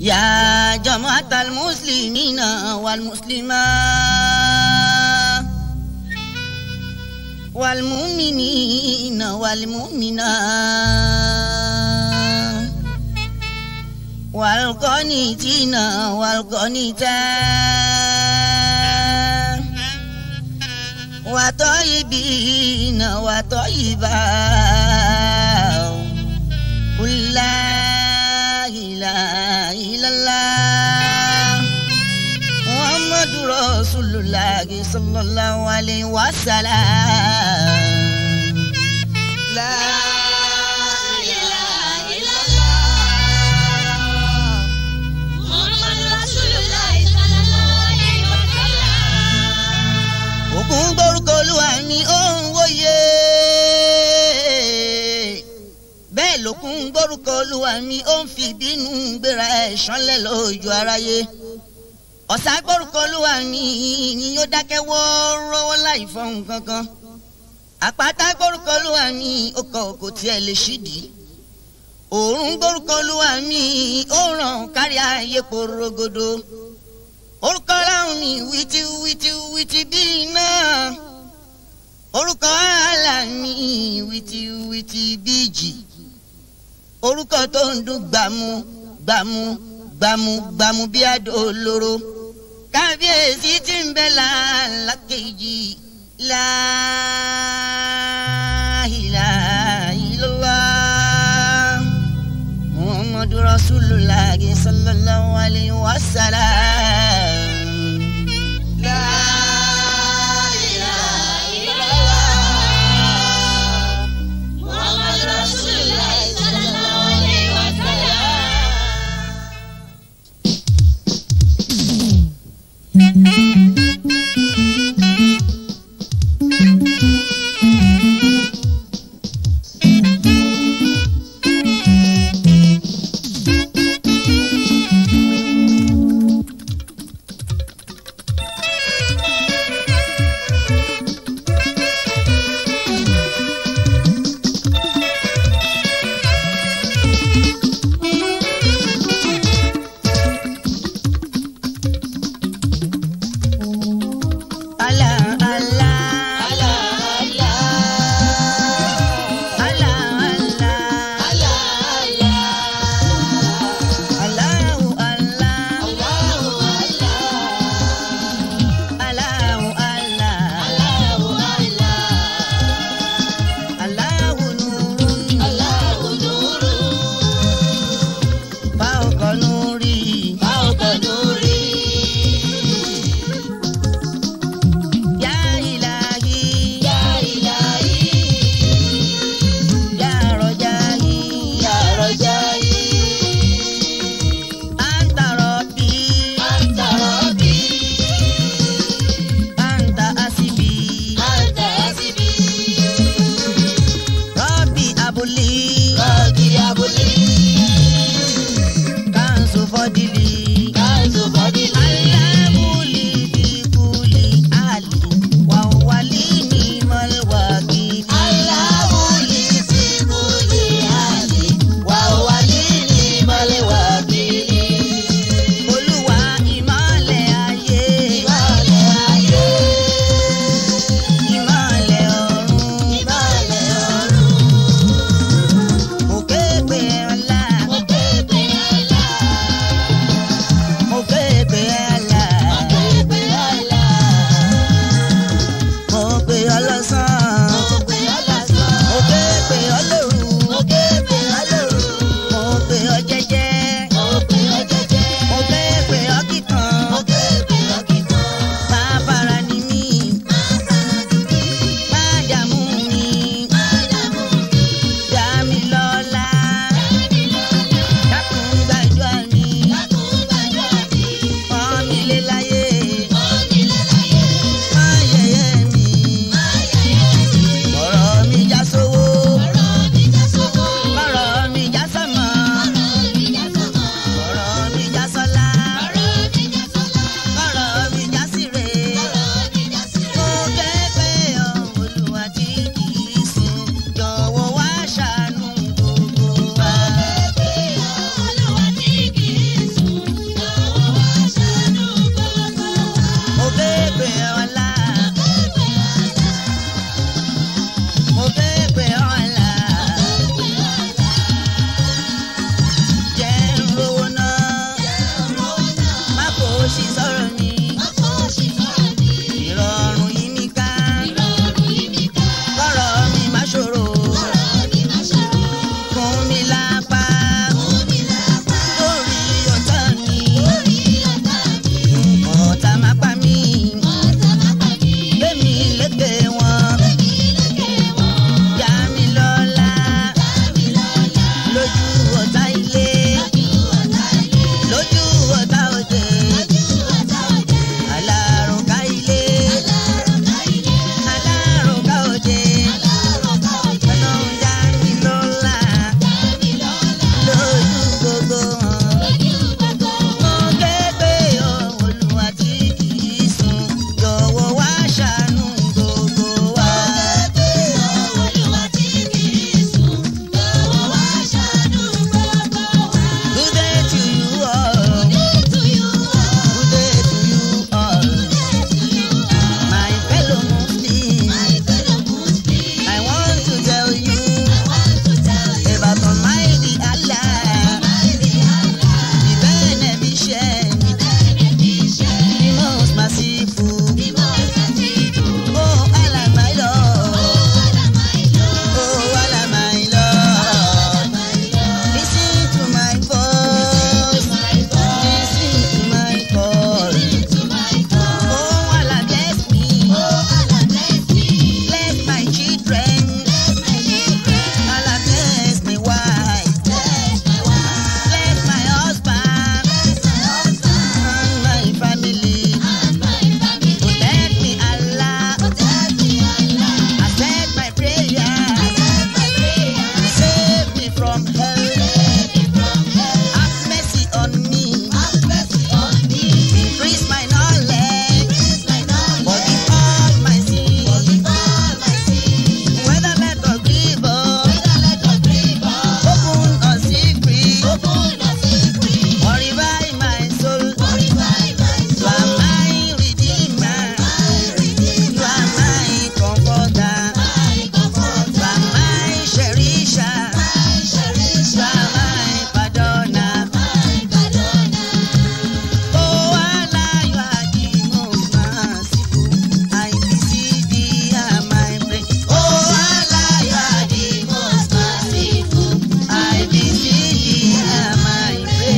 يا جماعة المسلمين والمسلمات والمؤمنين والمؤمنات والقانتين والقانتات وطيبين وطيبات قل لا إله إلا الله محمد رسول الله صلى الله عليه وسلم لا إله إلا الله محمد رسول الله صلى الله عليه وسلم ògùn gbórúkọ olúwa mi ó ń wòye bẹ́ẹ̀ lòkun gbórúkọ olúwa mi ó ń fi ìbínú gbéra ẹ̀ ṣánlẹ̀ lójú aráyé ọ̀sà gbórúkọ olúwa mi yìnyín yóò dákẹ́ wọ́ọ́rọ́wọ́ láì fọhùn kankan àpáta gbórúkọ olúwa mi ó kọ kò tiẹ̀ lè ṣídìí òórùn gbórúkọ olúwa mi ó ràn kárí ayé porogodo orúkọ láwọn mi wìtí wìtí wìtí bíi iná orúkọ àlà mi wìtí wìtí bíi jì orúkọ tó ń dún gbàmú gbàmú gbàmú gbàmú bí àdó olóró kábíyèsí tí ń bẹ láàlákejì láìláìlọ́lá muhammadu rasulullah sallallahu alayhi wa sallam. La ilaha illallah. محمد رسول الله صلى الله عليه وسلم from hell. Have mercy on me. Increase my knowledge. Forgive all my sins. Whether let or grievous. Open or secret. Or revive my soul. You are my redeemer. You are my comforter. You are my cherisher. You are my pardoner. Oh Allah, you are the most merciful. I beseech thee, hear my prayer. Oh Allah, you are the most merciful. I beseech thee, hear my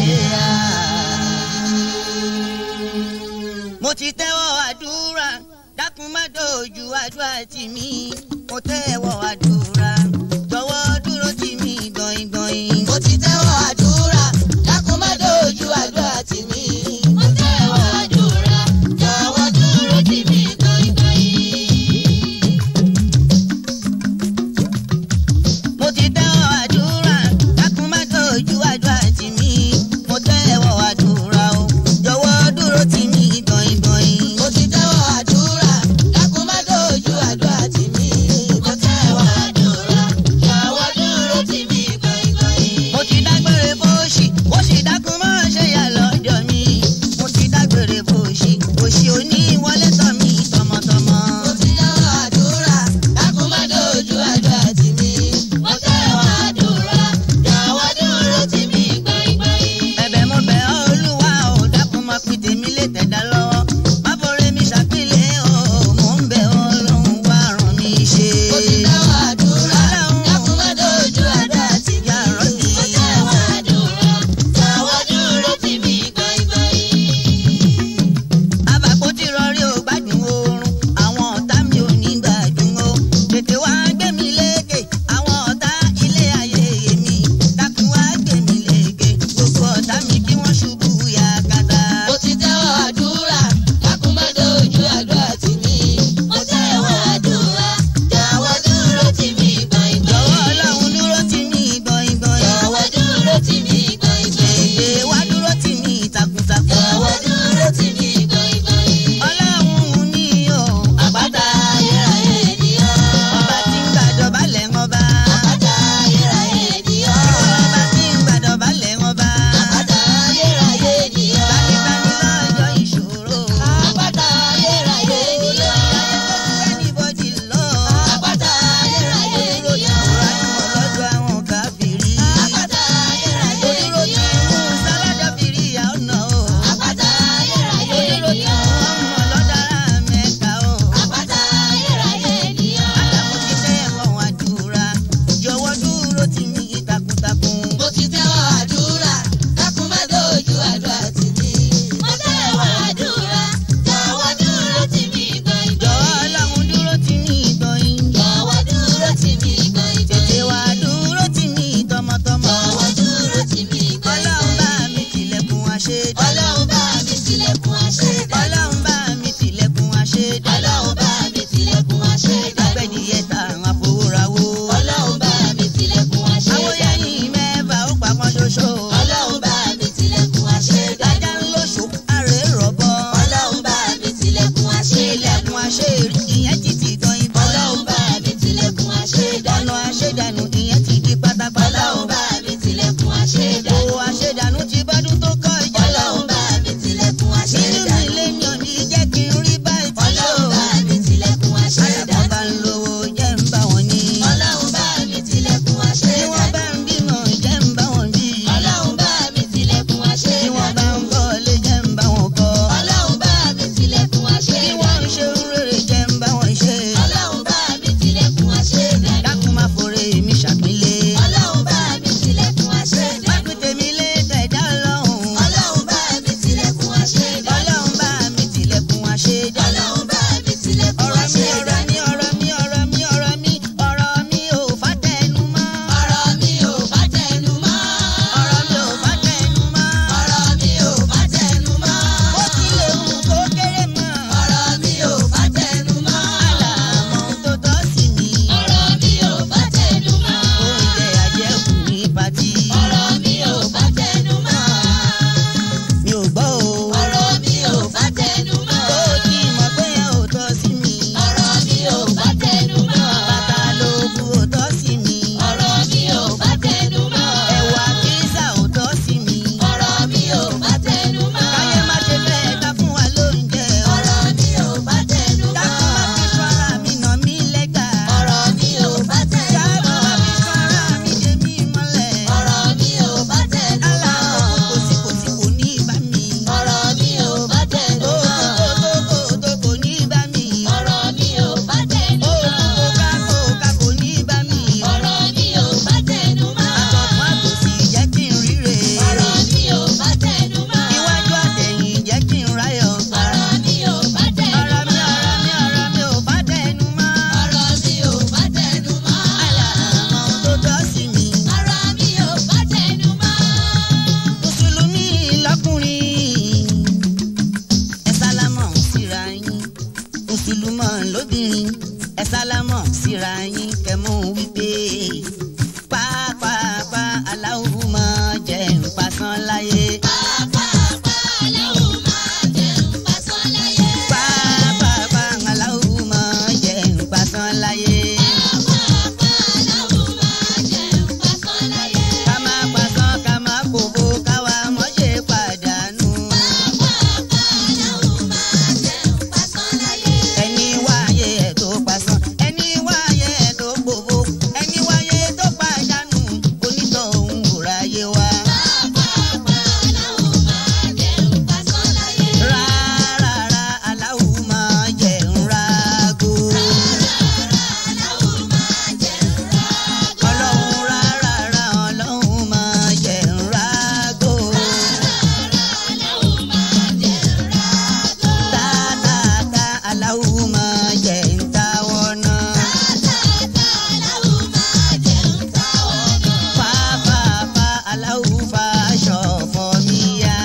prayer. Mo ti tẹ́wọ́ àdúrà, dákun má dojú àdúrà tì mí. Mo tẹ́wọ́ àdúrà, jọ̀wọ́ dúró tì mí gbọ̀ngbọ̀n. Mo ti tẹ́wọ́ àdúrà, dákun má dojú àdúrà tì mí. Mo tẹ́wọ́ àdúrà, jọ̀wọ́ dúró tì mí gbọ̀ngbọ̀n. mo ti tẹ́wọ́ àdúrà dákun má dojú àdúrà tì mí mo tẹ́wọ́ àdúrà o jọ̀wọ́ dúró tì mí gbọ̀ngbọ̀n. Mo ti tẹ́wọ́ àdúrà, dákun má dojú àdúrà tì mí. Mo tẹ́wọ́ àdúrà, jọ̀wọ́ dúró tì mí gbọ̀ngbọ̀n. síra yín kẹmú wípé pápápá aláwo máa jẹ nǹpasán láyé. pápápá aláwo máa jẹ nǹpasán láyé. ká má pasán ká má kókó káwa mọ́ṣẹ́ pàdánù. ẹni wáyé ẹ̀ tó pasán ẹni wáyé ẹ̀ tó gbòbó ẹni wáyé tó pàdánù onítọ̀hún ò ráyé wá. rárá aláwo máa jẹ ńlágo. ọlọ́run rárá ọlọ́run máa jẹ ńlágo. tátàtà aláwo máa jẹ ńtáwọ́ náà. fáfáfá aláwo fàṣọ fọ́ mi yá.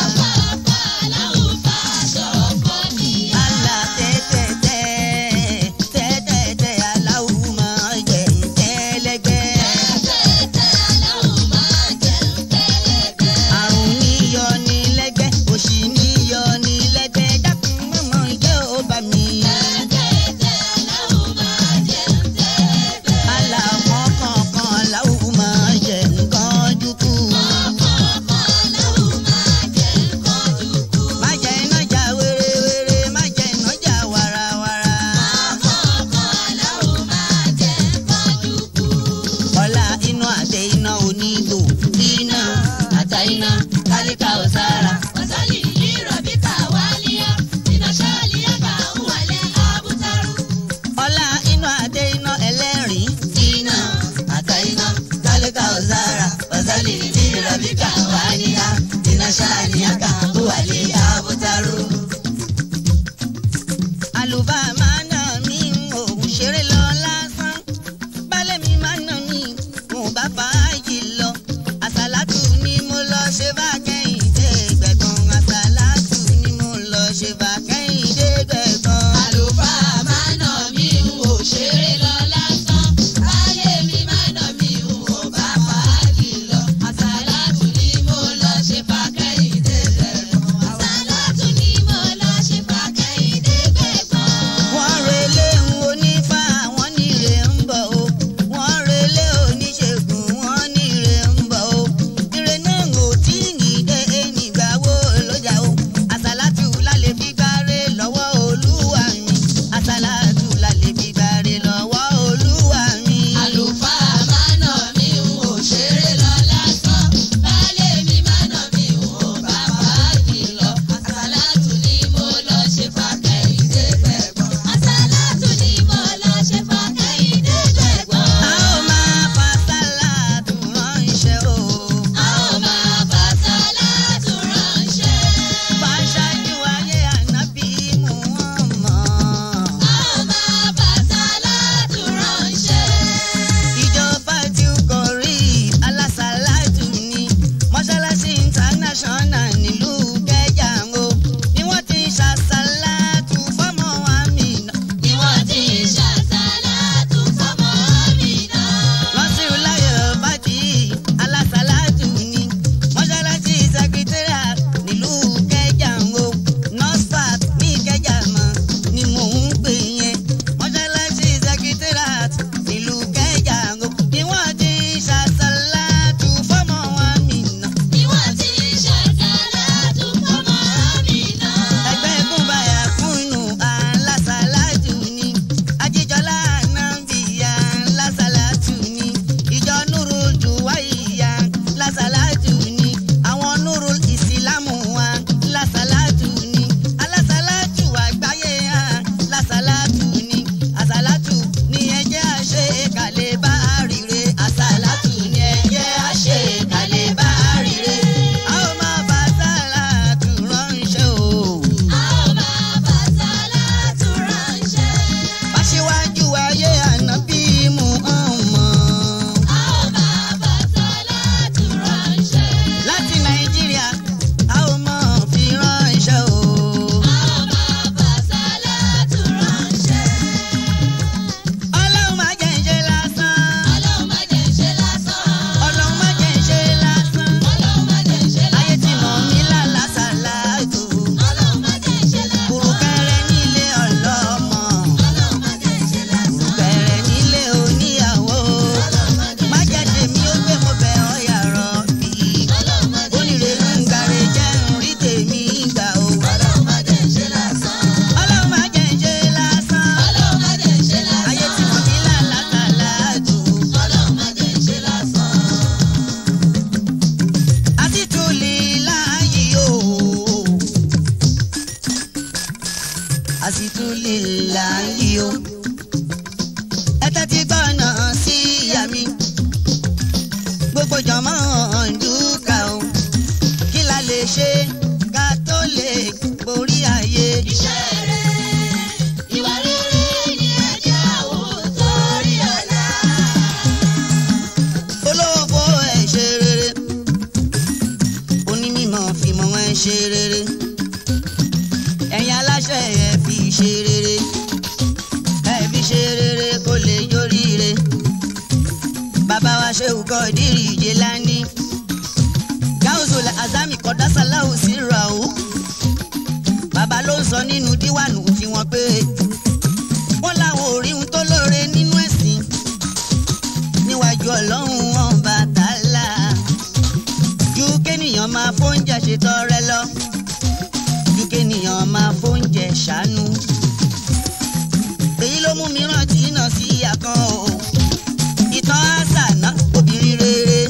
Àlà tẹ́tẹ́tẹ́ tẹ́tẹ́tẹ́ aláwo máa jẹ ńtẹ́lẹ́gbẹ́. àrùn níyọ ní lẹ́gbẹ́ òṣì níyọ ní lẹ́gbẹ́ dákun mọ́mọ́ jẹ́ ó bá mi. aláwọ̀ kọ̀ọ̀kan aláwo máa jẹ nǹkan dúkú. má jẹ iná jà wérewére má jẹ iná jà warawara. ọlá inú àtẹ iná onígbò iná àtà iná kálíkà ọ̀sára. ọlá inú àtẹ iná ẹlẹ́rìn iná àtà iná kálíkà ọ̀sára ọ̀sálì ní rọ̀bíkà wáníyá iná ṣáàníyàkà wàlé àbútárù. àlùbá máa nà mí òun ṣeré lọ lásán balẹ̀ mi máa nà mí mo bá fàájì lọ àsàlátù ni mo lọ ṣe bá kẹ́yìn dé gbẹ̀gbọ́n. ṣètọrẹ lọ ju kéèyàn máa fóúnjẹ ṣàánú èyí ló mú mi rántí náà sí àkàn o ìtàn àṣà náà obìnrin rere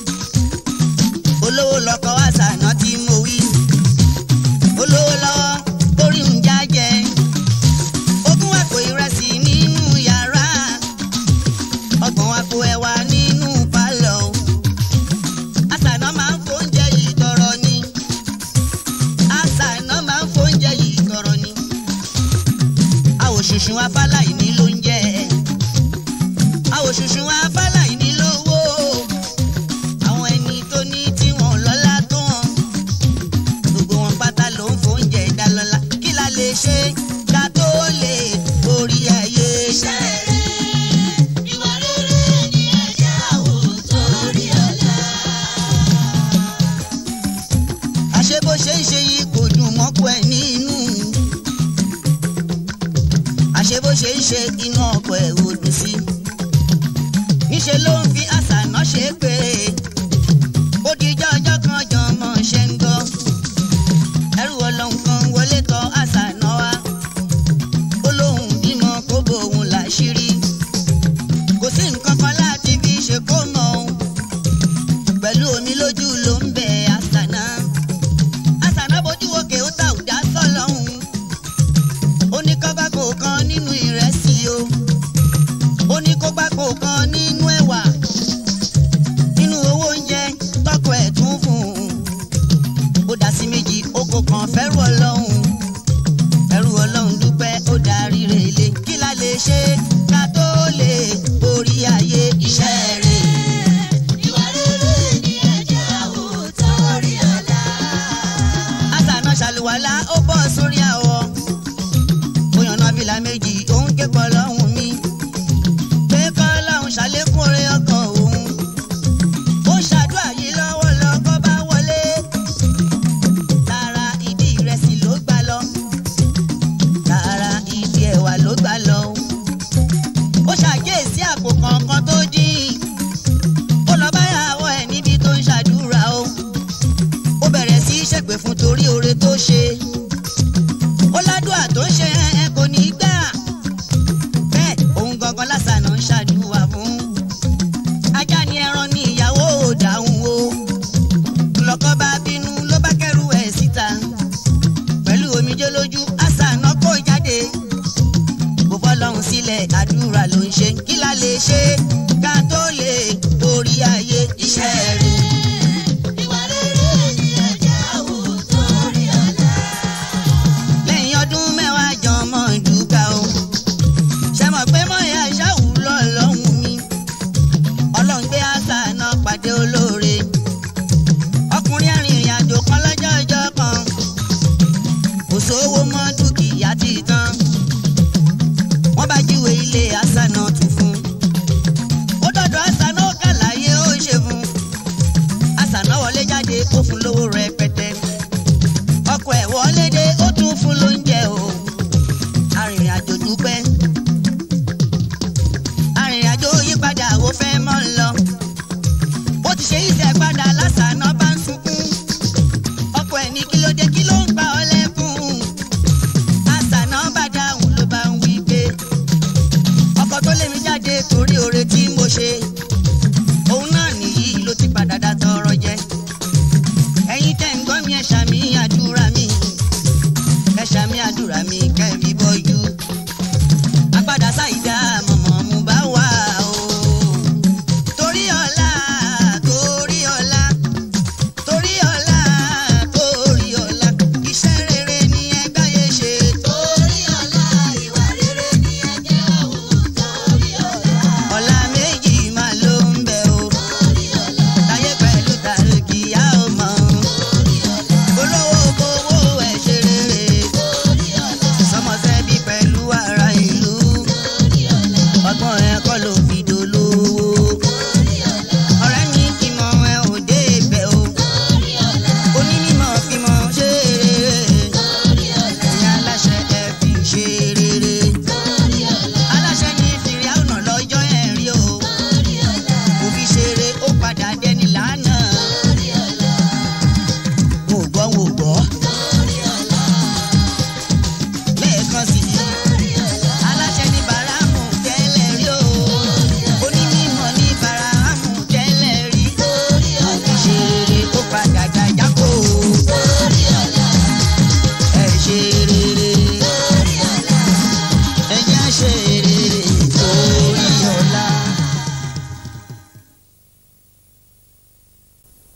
olówó lọkọ àṣà náà tí mo wí olówó lọ́wọ́ orí ń jájẹ ogún àpò ìrẹsì nínú yàrá ọgbọ̀n àpò ẹ̀wà nínú pálọ̀ àṣà náà máa ń fóúnjẹ yìí tọrọ ni àṣà náà máa ń fóúnjẹ yìí tọrọ ni àwòṣùṣù afáláì ní ló ń jẹ àwòṣùṣù afáláì ní lówó àwọn ẹni tó ní tí wọn lọ́lá tó wọn gbogbo wọn pátá ló ń fóúnjẹ dá lọ́lá kí la lè ṣe ká tó lè borí ayé Iṣẹ́ rere, ìwà rere ni ẹ jẹ́ àwòtọ́ orí ọ̀la. àṣé bó ṣe ń ṣe yìí kò dùn mọ́kọ ẹ̀ nínú àṣé bó ṣe ń ṣe inú ọkọ ẹ̀ ò dùn sí níṣẹ́ ló ń fi àṣà náà ṣe é pé ó di ijọ́ ọjọ́ kan jọmọ ṣe ń gbọ́ ẹrù ọlọ́run kan wọlé tọ̀ àṣà náà wá ó lóun bímọ kó bòun láṣìírí kò sí nǹkan kan láti fi ṣe kó mọ̀ ọ́n pẹ̀lú omi lójú ló ń bẹ àṣà náà àṣànà bójú òkè ó ta òjá sọlọ́hún ó ní kọ́ gbàgbó kan nínú ìrẹsì o ó ní kó gbàgbó kan nínú ẹ̀wà nínú owó oúnjẹ tọkọ ẹ̀ tún fún un ó dá sí méjì ó kó kan fẹ́rù ọlọ́hun ẹrù ọlọ́hun dúpẹ́ ó darí relé kí la lè ṣe ká tó lè borí ayé iṣẹ́ rẹ̀. Ìwà rere ni ẹ jẹ́ àwòtọ́ orí ọ̀la. àṣànà ṣàlùwàlá ó bọ́ sórí àwọ̀ ó yànnà fìlà méjì òun ké pọ̀ lọ́hùn mi pé kọ́ lọ́hùn ṣàlékún oore ọkàn òun ó ṣàdúrà yìí lọ́wọ́ lọ́kọ́ bá wọlé tààrà ìdí ìrẹsì ló gbà lọ tààrà ìdí ẹ̀wà ló gbà lọ ó ṣàkíyèsí àpò kọ̀ọ̀kan tó dín ó lọ báyàwó ẹ̀ níbi tó ń ṣàdúrà o ó bẹ̀rẹ̀ sí í ṣègbè fún torí oore tó ṣe ó ládùúà tó ń ṣe ẹ kò ní í gbà bẹ́ẹ̀ òun gangan lásànà ń ṣàdúrà fún ajá ni ẹran ní ìyàwó ò dáhùn o lọ́kọ bá bínú ló bá kẹ́rù ẹ̀ síta pẹ̀lú omijé lójú àṣànà kó jáde kò fọlọ́run sílẹ̀ àdúrà ló ń ṣe kí la lè ṣe ká tó lè borí ayé iṣẹ́ rẹ̀. Ìwà rere ni ẹ jẹ́ àwòtọ́ orí ọ̀la. lẹ́yìn ọdún mẹ́wàá jan mọ́ ìdúgà o ṣe mọ̀ pé mọ̀yà ṣáwù lọ́lọ́hún mi ọlọ́run gbé àṣà náà pàdé olóore ọkùnrin arìnrìn àjò kan lọ́jọ́ ọjọ́ kan kò sówó mọ́ dúkìá ti tán wọ́n bá jíwèé ilé àṣà náà tún fún ó dọ̀dọ̀ àṣà náà kàlàyé ó ṣe fún àṣà náà wọlé jáde ó fún lówó rẹpẹtẹ ọkọ ẹ̀ wọlé dé ó tún fún lóúnjẹ o arìnrìnàjò dúpẹ́ arìnrìnàjò yípadà ó fẹ́ mọ́ ń lọ ó ti ṣe ìṣẹ̀ padà lásàánà bá ń sunkún ọkọ ẹ̀ ní kí ló dé kí ló ń pa ọ́ lẹ́kùn àṣànà bá dáhùn ló bá ń wí pé ọkọ tó lé mi jáde torí oore tí mo ṣe òun náà nìyí ló ti padà dá tọrọ jẹ ẹ̀yin tẹ́ ń gbọ́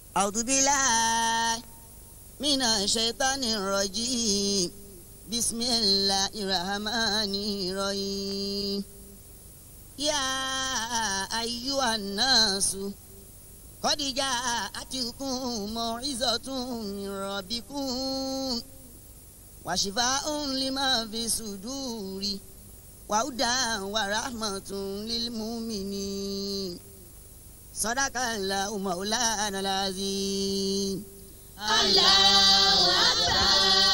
أعوذ بالله من الشيطان الرجيم بسم الله الرحمن الرحيم يا أيها الناس قد جاءتكم موعظة من ربكم وشفاء لما في الصدور وهدى ورحمة للمؤمنين صدق الله مولانا العظيم Allahu Akbar.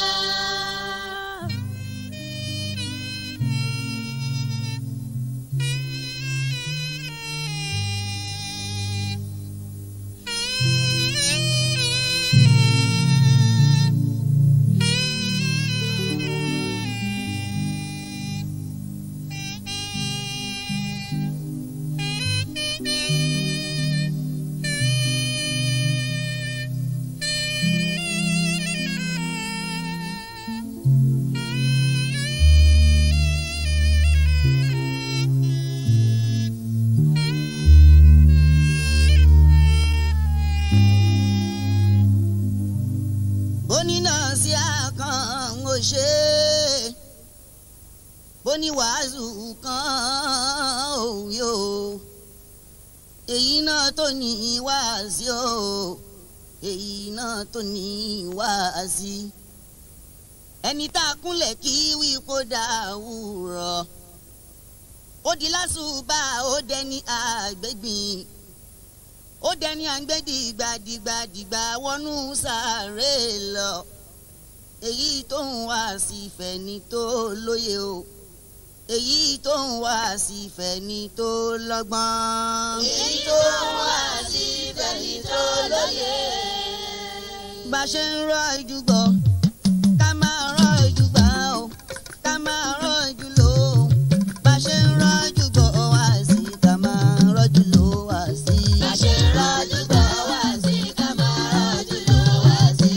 bóní náà sí àkàn ó ṣe é bóní wàásù kan ò yó èyí náà tó ní wáàsí o èyí náà tó ní wáàsí ẹni tá a kúnlẹ̀ kí wí kó dàwúrọ̀ ó di lásùbà ó dẹni àgbẹ̀gbìn ó dẹni àgbẹ̀dìgbàdìgbàdìgbà wọnú sàárè lọ èyí tó ń wá sí fẹ̀ni tó lóye o èyí tó ń wá sí fẹ̀ni tó lọ́gbọ́n. Èyí tó wá sí fẹ́ni tó lóye. bá a ṣe ń rọ ìjùgbọ́ ká máa rọ ìjùgbà o ká máa rọ ìjùlọ o bá a ṣe ń rọ ìjùgbọ́ wá sí ká máa rọ́jú lọ wá sí. Bá ṣe ń rọ́jú gbọ́ wá sí ká máa rọ́jú lọ wá sí.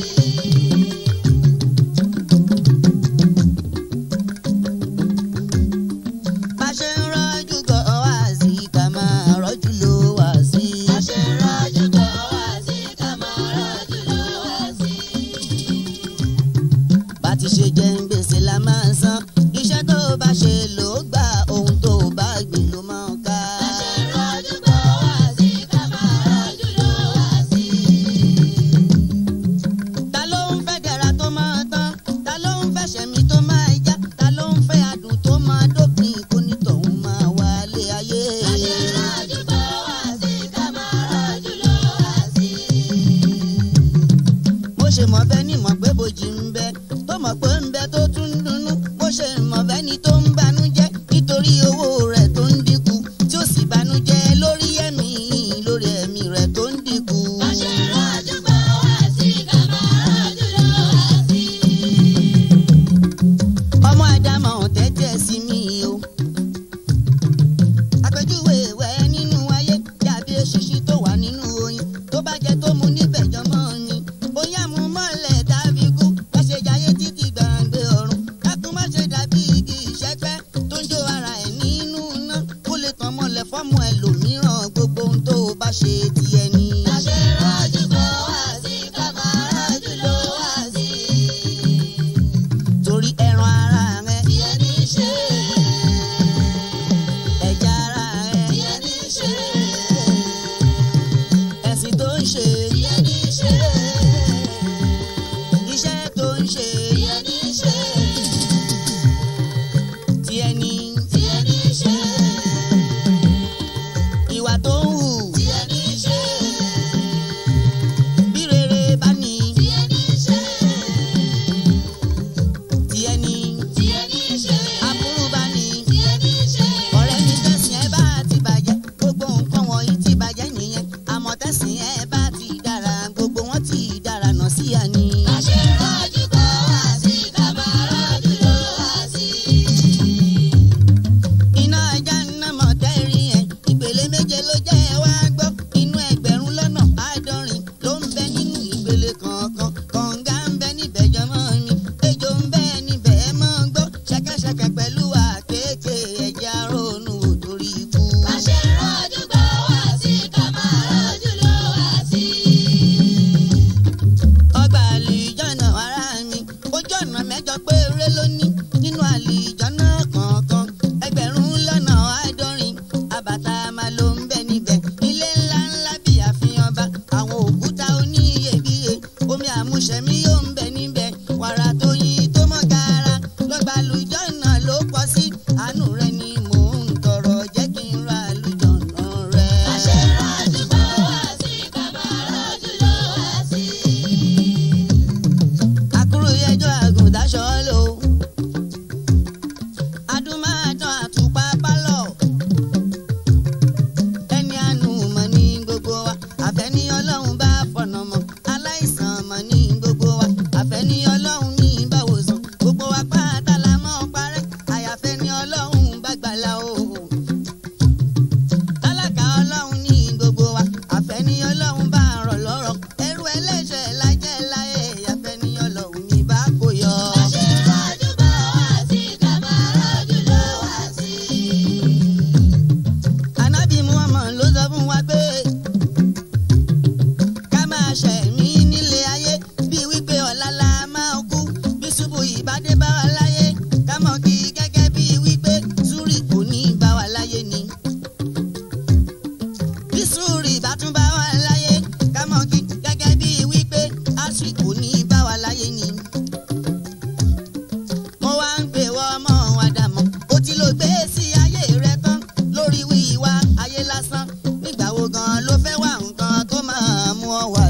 bá a ṣe ń rọ ìjùgbọ́ wá sí ká máa rọ́jú lọ wá sí. Bá ṣe ń rọ́jú gbọ́ wá sí ká máa rọ́jú lọ wá sí. bá ti ṣe jẹ́ ń gbèsè la máa ń san iṣẹ́ tó bá ṣe ló gbà ohun tó bá gbìn ló máa ń ká. Bá ṣe ń rọ́jú gbọ́ wá sí ká máa rọ́jú lọ wá sí. ta ló ń fẹ́ dẹ̀ra tó máa tán ta ló ń fẹ́ ṣẹ̀mí tó máa já ta ló ń fẹ́ adùn tó máa dópin kó nítọ̀hún máa wálé ayé. Bá ṣe ń rọ́jú gbọ́ wá sí ká máa rọ́jú lọ wá sí. mo ṣe mọ̀ bẹ́ẹ̀ ni mọ̀ pé bòjì ń bẹ tó mọ̀ pé ń bẹ tó tún ń dunnú mo ṣe mọ̀ bẹ́ẹ̀ ni tó ń banújẹ́ nítorí owó rẹ̀ tó ń dínkù tí ó sì banújẹ́ lórí ẹ̀mí lórí ẹ̀mí rẹ̀ tó ń dínkù. Bá ṣe ń rọ́jú gbọ́ wá sí ká máa rọ́jú lọ wá sí. ọmọ àdámọ̀ tẹ́tẹ́ sí mi o. àpèjúwe ìwẹ̀ nínú ayé dàbí eṣinṣi tó wà nínú oyin tó bá jẹ tó mu níbẹ̀ jọmọ́ ni. bóyá mu mọ́lẹ̀ tàbí kú bá ṣe jayé títí gbàǹgbé ọ̀run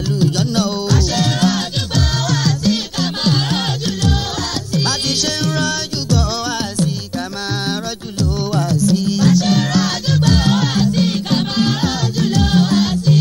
lálùjọ́nà o. Aṣèrànjú gbọ́ wá sí ká máa rọ́jú ló wá sí. bá ti ṣe ń rọ́jú gbọ́ wá sí ká máa rọ́jú ló wá sí. Aṣèrànjú gbọ́ wá sí ká máa rọ́jú ló wá sí.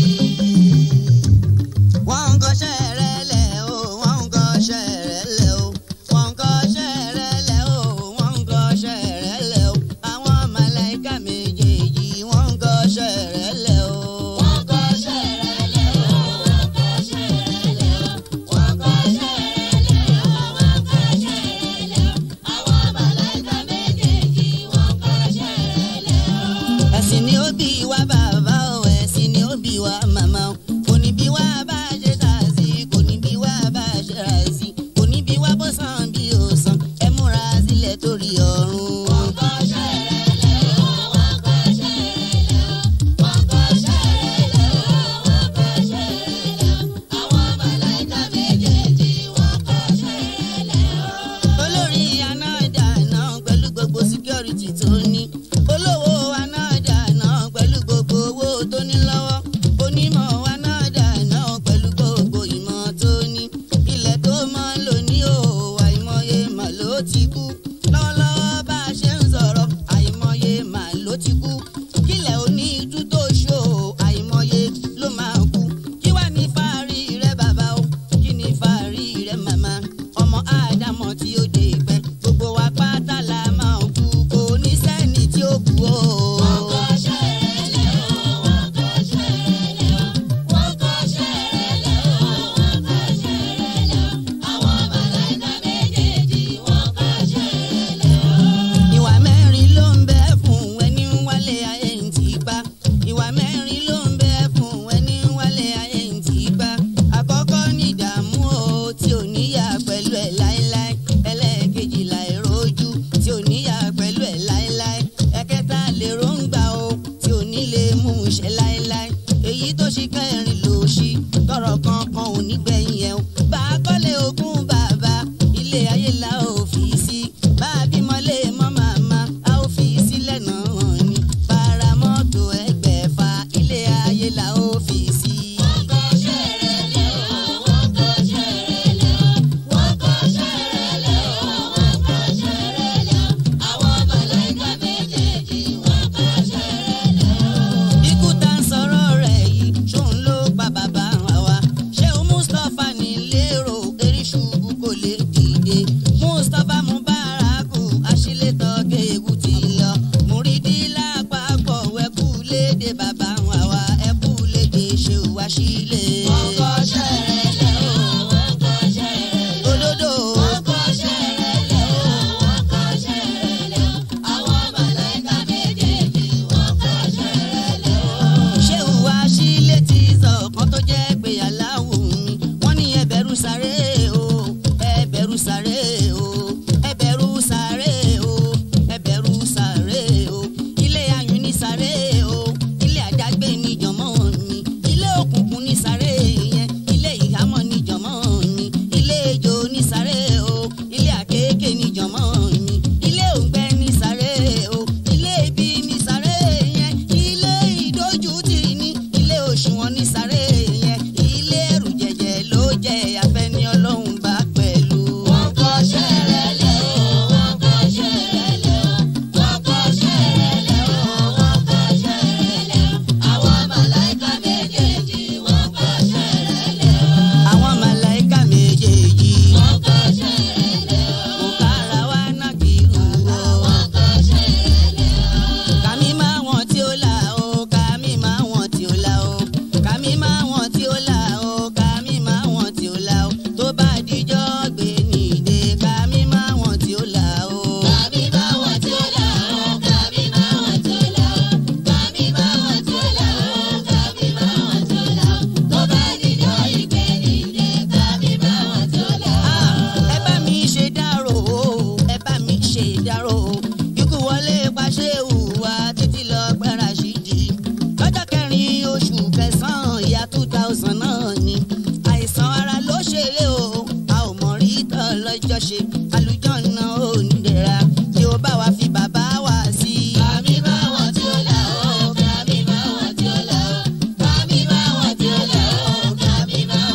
wọ́n ń kọ́ṣẹ́ rẹ̀ lẹ̀ o wọ́n ń kọ́ṣẹ́ rẹ̀ lẹ̀ o wọ́n ń kọ́ṣẹ́ rẹ̀ lẹ̀ o wọ́n ń kọ́ṣẹ́ rẹ̀ lẹ̀ o àwọn màláìka méjèèjì wọ́n ń kọ́ṣẹ́ rẹ̀ lẹ̀ o. Wọ́n kọ́ṣẹ́ rẹ̀ lẹ̀ o, wọ́n kọ́ṣẹ́ rẹ̀ lẹ̀ o, wọ́n kọ́ṣẹ́ rẹ̀ lẹ̀ o, wọ́n kọ́ṣẹ́ rẹ̀ lẹ̀ o. Àwọn màláìka méjèèjì wọ́n kọ́ṣẹ́ rẹ̀ lẹ̀ o. ẹ̀sìn ni ó bí wa bàbá o ẹ̀sìn ni ó bí wa màmá o kò ní bí wa bá ṣe tà sí kò ní bí wa bá ṣe rà sí kò ní bí wa bó san bí o san ẹ múra sílẹ̀ torí ọ̀run. Wọ́n kọ́ṣẹ́ rẹ̀ lẹ̀ o, wọ́n kọ́ṣẹ́ rẹ̀ lẹ̀ o, wọ́n kọ́ṣẹ́ rẹ̀ lẹ̀ o, wọ́n kọ́ṣẹ́ rẹ̀ lẹ̀ o. Àwọn màláìka méjèèjì wọ́n kọ́ṣẹ́ rẹ̀ lẹ̀ o. olórí anájà náà pẹ̀lú gbogbo síkírọ́rìtì tó ní olówó anájà náà pẹ̀lú gbogbo owó tó ní lọ́wọ́ onímọ̀ anájà náà pẹ̀lú gbogbo ìmọ̀ tó ní ilẹ̀ tó mọ́ lò ní o àìmọye mà ló ti kú lọ́wọ́lọ́wọ́ bá a ṣe ń sọ̀rọ̀ àìmọye mà ló ti kú kílẹ̀ òní tú tó ṣó àìmọye ló máa kú kí wàá ní fáàrí rẹ bàbá o kí ni fáàrí rẹ màmá ọmọ ádámọ̀ tí ó dé pẹ́ gbogbo wa pátá la máa kú kò ní sẹ́ni tí ó kú o. Wọ́n kọ́ṣẹ́ rẹ̀ lẹ̀ o, wọ́n kọ́ṣẹ́ rẹ̀ lẹ̀ o, wọ́n kọ́ṣẹ́ rẹ̀ lẹ̀ o, wọ́n kọ́ṣẹ́ rẹ̀ lẹ̀ o. Àwọn màláìka méjèèjì wọ́n kọ́ṣẹ́ rẹ̀ lẹ̀ o. ìwà mẹ́rin ló ń bẹ fún ẹni ń wálé ayé ń tì pa ìwà mẹ́rin ló ń bẹ fún ẹni ń wálé ayé ń tì pa àkọ́kọ́ ní ìdààmú o tí ò níyà pẹ̀lú ẹ̀ láéláé ẹlẹ́ẹ̀kejì láìrójú tí ò níyà pẹ̀lú ẹ̀ láéláé ẹ̀kẹta lè róńgbà o tí ò ní lè mú un ṣe láéláé èyí tó ṣe kẹrin ló ṣí tọrọ kankan ò ní gbẹ̀yìn ẹ̀ o bá a kọ́lé ogún bàbá ilé ayé la ò fi sí bá a bímọ lé mọ́ màmá a ò fi sílẹ̀ náà ni paramọ́tò ẹgbẹ̀fà ilé ayé la ò fi sí. Wọ́n kọ́ṣẹ́ rẹ̀ lẹ̀ o, wọ́n kọ́ṣẹ́ rẹ̀ lẹ̀ o, wọ́n kọ́ṣẹ́ rẹ̀ lẹ̀ o, wọ́n kọ́ṣẹ́ rẹ̀ lẹ̀ o. Àwọn màláìka méjèèjì wọ́n kọ́ṣẹ́ rẹ̀ lẹ̀ o. ikú tá ń sọ̀rọ̀ rẹ̀ yìí ṣóun ló pa bàbá wa ṣé o mustapha ní lérò eríṣubú kò lè dìde mustapha mubaraku aṣílétọ kéwu ti lọ múrídì lápapọ̀ ẹkú léde bàbá wa ẹkú léde ṣé o wá sílé. Wọ́n kọ́ṣẹ́ rẹ̀ lẹ̀ o, wọ́n kọ́ṣẹ́ rẹ̀ lẹ̀ o. òdodo Wọ́n kọ́ṣẹ́ rẹ̀ lẹ̀ o, wọ́n kọ́ṣẹ́ rẹ̀ lẹ̀ o. Àwọn màláìka méjèèjì wọ́n kọ́ṣẹ́ rẹ̀ lẹ̀ o. ṣé o wá sílé tí sọ̀kan tó jẹ́ pé aláwọ̀ mi wọ́n ní ẹbẹ̀rù sáré o ẹbẹ̀rù sáré o ẹbẹ̀rù sáré o ẹbẹ̀rù sáré o ilé ayùn ní sáré o ilé àdágbé ní jọmọ́ mi ilé òkùnkùn ní sáré yẹn ilé ìhámọ́ ní jọmọ́ mi ilé ejò ní sáré o ilé àkékè ní jọmọ́ mi ilé òǹgbẹ ní sáré o ilé ibi ní sáré yẹn ilé ìdójútì ní ilé òṣùwọ̀n ní sáré yẹn ilé ẹrù jẹjẹ ló jẹ afẹ́ni ọlọ́run bá pẹ̀lú. Wọ́n kọ́ṣẹ́ rẹ̀ lẹ̀ o, wọ́n kọ́ṣẹ́ rẹ̀ lẹ̀ o, wọ́n kọ́ṣẹ́ rẹ̀ lẹ̀ o, wọ́n kọ́ṣẹ́ rẹ̀ lẹ̀ o. Àwọn màláìka méjèèjì wọ́n kọ́ṣẹ́ rẹ̀ lẹ̀ o. àwọn màláìka méjèèjì Wọ́n kọ́ṣẹ́ rẹ̀ lẹ̀ o. kò kára wá náà kì í hù ó. Wọ́n kọ́ṣẹ́ rẹ̀ lẹ̀ o. kàmí máa wọ̀n tí ó là ó kàmí máa wọ̀n tí ó là ó kàmí máa wọ̀n tí ó là ó kàmí máa wọ̀n tí ó là ó tó bá dijọ́ gbé nìde kàmí máa wọ̀n tí ó là ó. Kàmí bá wọn tí ó là ó, kàmí bá wọn tí ó là ó, kàmí bá wọn tí ó là ó, kàmí bá wọn tí ó là ó. Tó bá dijọ́ ìgbé nìde, kàmí bá wọn tí ó là ó. Ah, ẹ bá mi ṣe dárò o ẹ bá mi ṣe dárò o ikú wọlé paṣẹ hùwà títí lọ gbára ṣídì lọ́jọ́ kẹrin oṣù kẹsàn-án ìyá two thousand náà ni àìsàn ara ló ṣeré o a ò mọ̀ rí tọ́ lọ́jọ́ ṣe àlùjọ́nà ò ní dẹ̀ra tí ó bá wa fi bàbá wa sí i. Kàmí bá wọn tí ó là ó, kàmí bá wọn tí ó là ó, kàmí bá wọn tí ó là ó, kàmí bá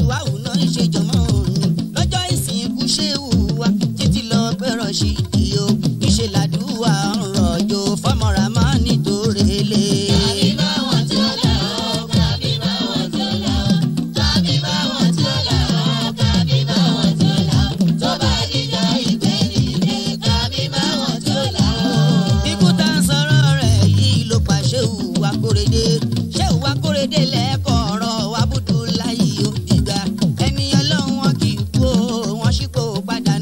wáwù náà ń ṣe jọmọ́ òní lọ́jọ́ ìsìnkú ṣéwù wa títí lọ pẹ́rọ̀ sí ìdí o ìṣe làdúrà ń rọ̀jò fọmọra máa nítorí lé. Tàbí báwọn tí ó là ó, tàbí báwọn tí ó là ó, tàbí báwọn tí ó là ó, tàbí báwọn tí ó là ó, tó bá dijọ́ ìgbẹ́nìdé, tàbí báwọn tí ó là ó. ikú tá ń sọ̀rọ̀ rẹ̀ yìí ló pa ṣéwù wa kórede ṣéwù wa kórede lẹ́ẹ̀kọ́ ọ̀rọ̀ wa búdú láyé ó dìgbà ẹni ọlọ́run wọn kì í kú o wọn sì kó padà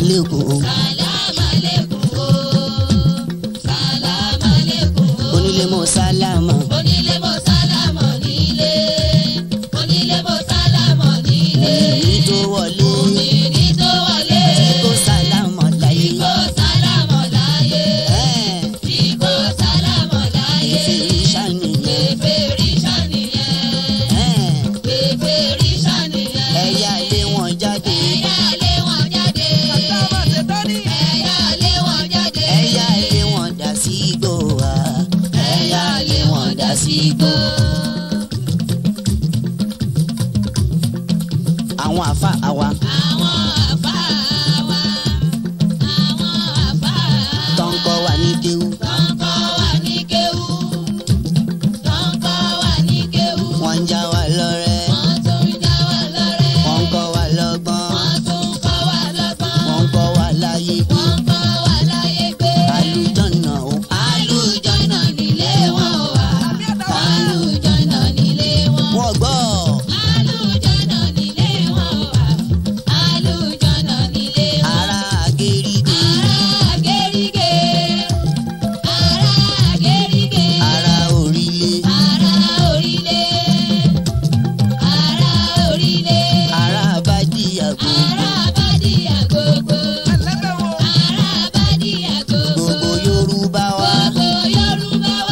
aleikum Sàlámà lẹ́kùn o. Sàlámà lẹ́kùn o. onílé mo sálámà Onílé mo sálámọ̀ nílé. Onílé mo sálámọ̀ nílé. èyí tó wọlé Òmìnirí tó wọlé. kó sálámà láyé Kó sálámọ̀ láyé. ẹ̀ Tí kò sálámọ̀ láyé. ìfìrísà nìyẹn Kèfèrí ṣàníyàn. ẹ̀ Kèfèrí ṣàníyàn. ẹ̀yà lé wọn jáde Ẹ̀yà lé wọn jáde. Ẹ̀yà lé wọn jáde. ẹ̀yà lé wọn dà sí igbó wa Ẹ̀yà lé wọn dá sí igbó. àwọn àfa àwa Àwọn àfáà wa. Àwọn àfáà tó ń kọ́ wa ní kéwú tó ń kọ́ wa ní kéwú. Tó ń kọ́ wa ní kéwú. wọ́n ń já wa lọ́rẹ́ Wọ́n tún ń já wa lọ́rẹ́. wọ́n ń kọ́ wa lọ́gbọ́n Wọ́n tún ń kọ́ wa lọ́gbọ́n. wọ́n ń kọ́ wa láyé gbé Wọ́n kọ́ wa láyé gbé. àlùjọ́nà o Àlùjọ́nà nílé wọn wà. Àlùjọ́nà nílé wọn. wọ́n gbọ́ Àlùjọ́nà nílé wọn wà. Àlùjọ́nà nílé wọn. ara gèrègè Ará gẹ́rígẹ́. Ará gẹ́rígẹ́. ara òrìlé Ará orílẹ̀. Ará orílẹ̀. ara bàdíyàgò Ará bádìyà gbogbo. Ará bádìyà gbogbo. gbogbo yorùbá wa Gbogbo Yorùbá wa.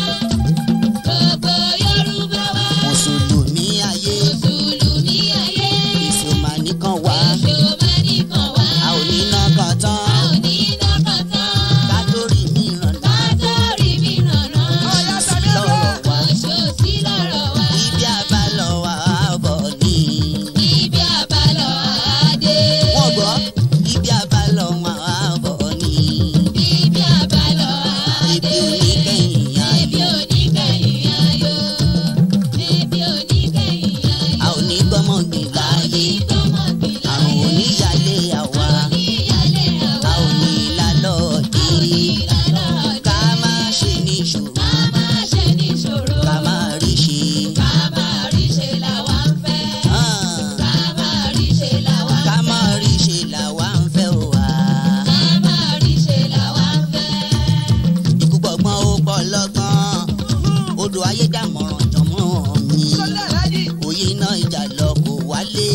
Gbogbo Yorùbá wa. mùsùlùmí ayé Mùsùlùmí ayé. èso màá nìkan wá Èso máa nìkan wá. a ò ní ná kan A tán ò ní lọ́kàn tán. ká tó rí mìíràn Ká náà tó rí mìíràn náà. sí lọ́rọ̀ wa Oṣù sí lọ́rọ̀ wa. ibi àbálọ̀ wa bọ̀ ní. Ibi àbálọ̀ adé. wọ́n gbọ́ ibi àbálọ̀ wa bọ̀ ní. Ibi àbálọ̀ ibi adé. oníkẹyìn ayé Ibi oníkẹyìn ayọ̀. Ibi oníkẹyìn ayọ̀. a ò ní gbọ́mọ̀gbìn láàyè Ìgbọ́mọ̀gbìn àrùn láyé. oníyàlé àwa Oníyàlé a àwa. ò ní lálọ́ dé Ìlànà ká má ṣe ní ṣòro ká máa ṣe níṣòro. ká má rí ṣe. Ká máa rí ṣe làwa ń fẹ́. Ah, Ká máa rí ṣe làwa ń fẹ́. ká má rí ṣe làwa ń fẹ́ o wá. Ká máa rí ṣe làwa ń fẹ́. ikú gbọ̀ngbọ́n ó pọ̀ lọ́gbọ́n odò ayé dàmọ̀ràn jọ̀mọ́ mi òye iná ìjà lọ kò wálé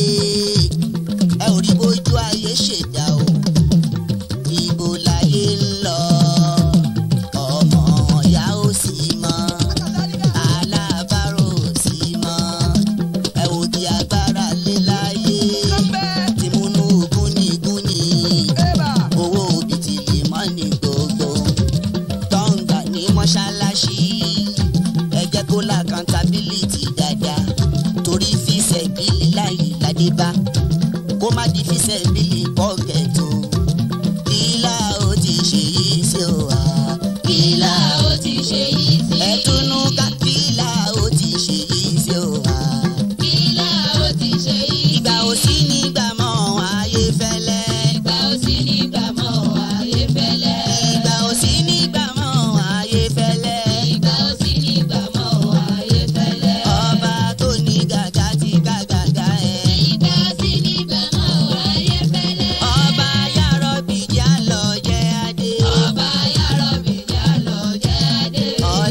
ẹ ò rí bójú ayé ṣèdá o ibo láyé ń lọ ọmọ ọ̀yá ò sí mọ́ alábàárò ò sí mọ́ ẹ ò di agbára lé láyé tí múnú gúnigúni owó bìtìlì mọ́ ní gbogbo tọ́ǹgà ní mọ́ṣáláṣí ẹ jẹ́ kó la accountability dáadáa torí fíṣẹ̀ bílí láyé ládébá kó má di fíṣẹ̀ bílí pọ́kẹ̀tù kílà ó ti ṣe yìí sí o wá kílà Kílà ó ti ṣe yìí sí. ẹ̀túnú ká kílà ó ti ṣe yìí sí o wá Kílà ó ti ṣe yìí sí. ìgbà ò sí nígbà mọ́ ayé fẹ́lẹ́ Ìgbà ó sì nígbà mọ́ ayé fẹ́lẹ́. ìgbà ò sí nígbà mọ́ ayé fẹ́lẹ́. Ìgbà ó sì nígbà mọ́ ayé fẹ́lẹ́. ọba tó ní gàgà ti ká gàgà ẹ̀. Ìgbà sí nígbà mọ́ ayé fẹ́lẹ́. ọba yàrá bìjà lọ jẹ́ adé. Ọba yàrá bìjà lọ jẹ́ adé.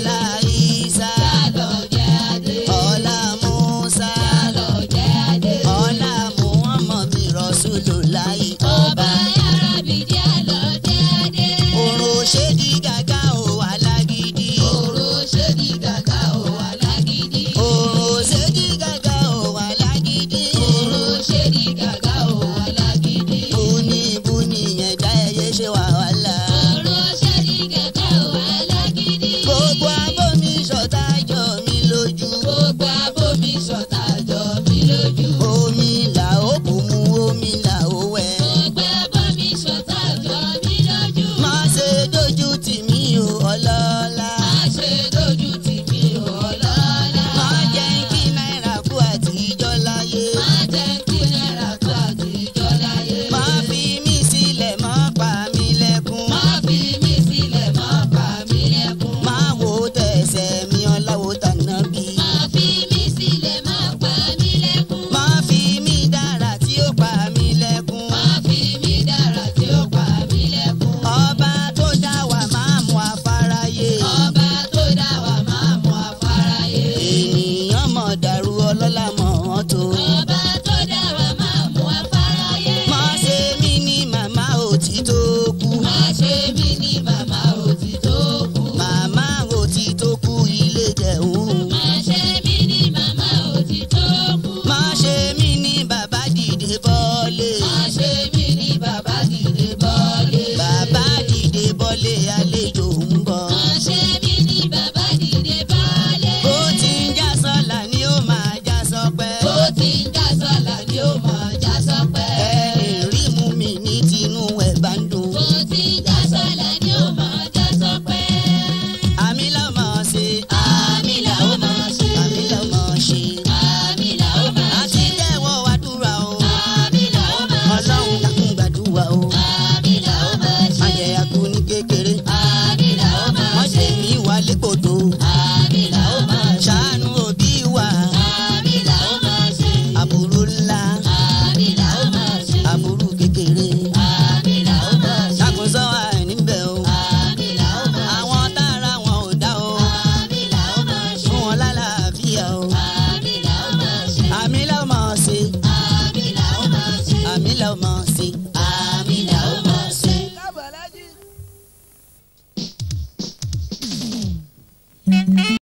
légbodò